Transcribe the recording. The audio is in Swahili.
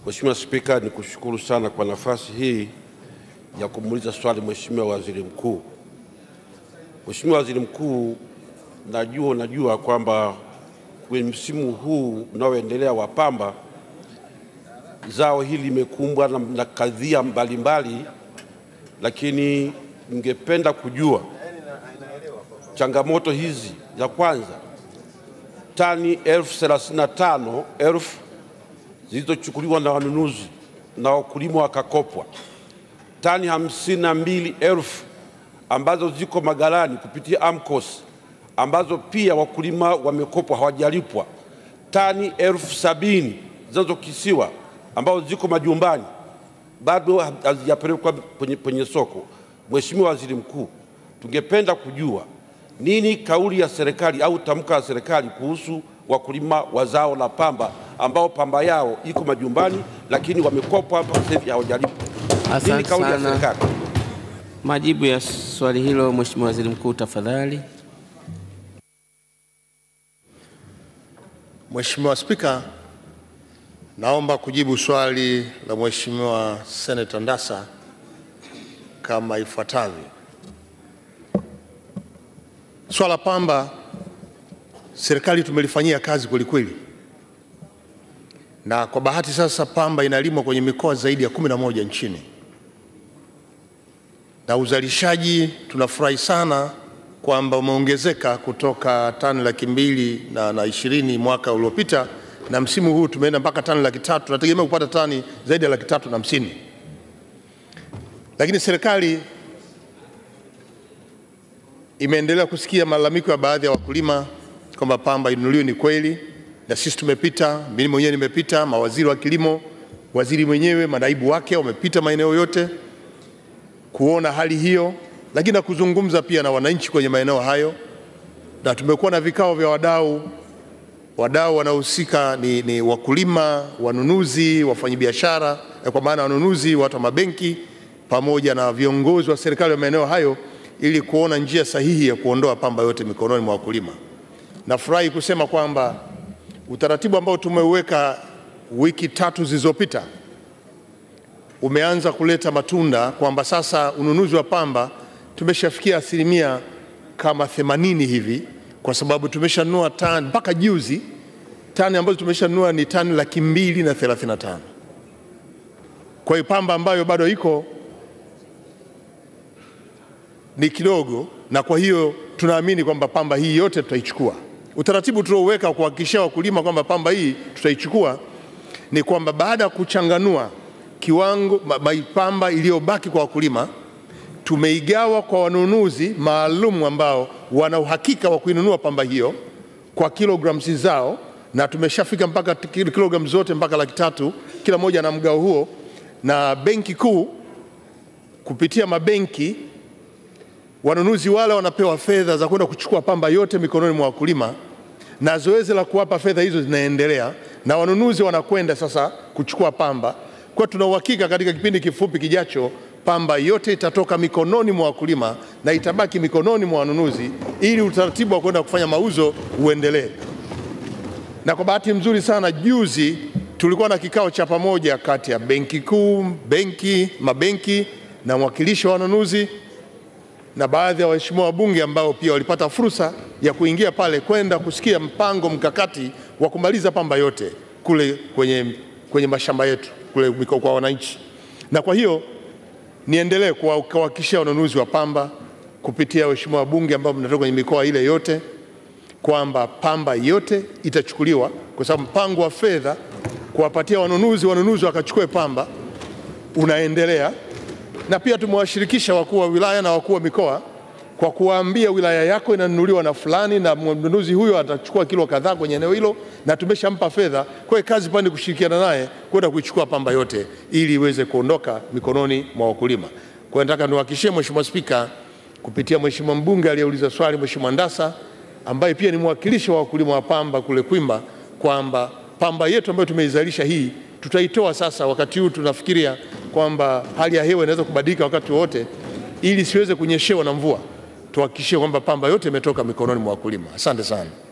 Mheshimiwa Spika, nikushukuru sana kwa nafasi hii ya kumuuliza swali Mheshimiwa Waziri Mkuu. Mheshimiwa Waziri Mkuu, najua unajua kwamba kwenye msimu huu unaoendelea wa pamba, zao hili limekumbwa na, na kadhia mbalimbali, lakini ningependa kujua changamoto hizi. Ya kwanza, tani elfu thelathini na tano elfu zilizochukuliwa na wanunuzi na wakulima wakakopwa, tani hamsini na mbili elfu ambazo ziko maghalani kupitia AMCOS ambazo pia wakulima wamekopwa hawajalipwa, tani elfu sabini zinazokisiwa ambazo ziko majumbani bado hazijapelekwa kwenye, kwenye soko. Mheshimiwa Waziri Mkuu, tungependa kujua nini kauli ya serikali au tamko la serikali kuhusu wakulima wa zao la pamba ambao pamba yao iko majumbani lakini wamekopwa mpaka sasa hivi hawajalipwa. Nini Asante kauli ya sana. serikali? Majibu ya swali hilo, Mheshimiwa Waziri Mkuu, tafadhali. Mheshimiwa Spika, naomba kujibu swali la Mheshimiwa Senator Ndassa kama ifuatavyo. Swala pamba serikali tumelifanyia kazi kwelikweli, na kwa bahati sasa pamba inalimwa kwenye mikoa zaidi ya kumi na moja nchini, na uzalishaji tunafurahi sana kwamba umeongezeka kutoka tani laki mbili na, na ishirini mwaka uliopita na msimu huu tumeenda mpaka tani laki tatu. Tunategemea kupata tani zaidi ya laki tatu na hamsini, lakini serikali imeendelea kusikia malalamiko ya baadhi ya wakulima kwamba pamba inunuliwe. Ni kweli, na sisi tumepita, mimi mwenyewe nimepita, mawaziri wa kilimo, waziri mwenyewe, manaibu wake wamepita maeneo yote kuona hali hiyo, lakini na kuzungumza pia na wananchi kwenye maeneo hayo, na tumekuwa na vikao vya wadau. Wadau wanaohusika ni, ni wakulima, wanunuzi, wafanyabiashara, eh, kwa maana wanunuzi, watu wa mabenki pamoja na viongozi wa serikali wa maeneo hayo, ili kuona njia sahihi ya kuondoa pamba yote mikononi mwa wakulima. Nafurahi kusema kwamba utaratibu ambao tumeuweka wiki tatu zilizopita umeanza kuleta matunda kwamba sasa ununuzi wa pamba tumeshafikia asilimia kama 80 hivi, kwa sababu tumeshanunua tani mpaka juzi, tani ambazo tumeshanunua ni tani laki mbili na 35. Kwa hiyo pamba ambayo bado iko ni kidogo, na kwa hiyo tunaamini kwamba pamba hii yote tutaichukua. Utaratibu tulioweka kuhakikishia wakulima kwamba pamba hii tutaichukua ni kwamba baada ya kuchanganua kiwango ma- ma- pamba iliyobaki kwa wakulima tumeigawa kwa wanunuzi maalum ambao wana uhakika wa kuinunua pamba hiyo kwa kilograms zao, na tumeshafika mpaka kil- kilograms zote mpaka laki tatu kila moja na mgao huo, na benki kuu kupitia mabenki wanunuzi wale wanapewa fedha za kwenda kuchukua pamba yote mikononi mwa wakulima, na zoezi la kuwapa fedha hizo zinaendelea, na wanunuzi wanakwenda sasa kuchukua pamba. Kwa tuna uhakika katika kipindi kifupi kijacho pamba yote itatoka mikononi mwa wakulima na itabaki mikononi mwa wanunuzi, ili utaratibu wa kwenda kufanya mauzo uendelee. Na kwa bahati nzuri sana, juzi tulikuwa na kikao cha pamoja kati ya benki kuu, benki, mabenki na mwakilishi wa wanunuzi na baadhi ya waheshimiwa wabunge ambao pia walipata fursa ya kuingia pale kwenda kusikia mpango mkakati wa kumaliza pamba yote kule kwenye, kwenye mashamba yetu kule miko- kwa wananchi. Na kwa hiyo niendelee kuwa- kuwahakikishia wanunuzi wa pamba kupitia waheshimiwa wabunge ambao mnatoka kwenye mikoa ile yote kwamba pamba yote itachukuliwa, kwa sababu mpango wa fedha kuwapatia wanunuzi, wanunuzi wakachukue pamba unaendelea na pia tumewashirikisha wakuu wa wilaya na wakuu wa mikoa kwa kuwaambia wilaya yako inanunuliwa na fulani na mnunuzi huyo atachukua kilo kadhaa kwenye eneo hilo, na tumeshampa fedha. Kwa hiyo kazi pale ni kushirikiana naye kwenda kuichukua pamba yote ili iweze kuondoka mikononi mwa wakulima. Kwa hiyo nataka niwahakikishie Mheshimiwa Spika, kupitia Mheshimiwa mbunge aliyeuliza swali, Mheshimiwa Ndassa ambaye pia ni mwakilishi wa wakulima wa pamba kule Kwimba, kwamba pamba yetu ambayo tumeizalisha hii tutaitoa sasa. Wakati huu tunafikiria kwamba hali ya hewa inaweza kubadilika wakati wowote, ili siweze kunyeshewa na mvua, tuhakikishie kwamba pamba yote imetoka mikononi mwa wakulima. Asante sana.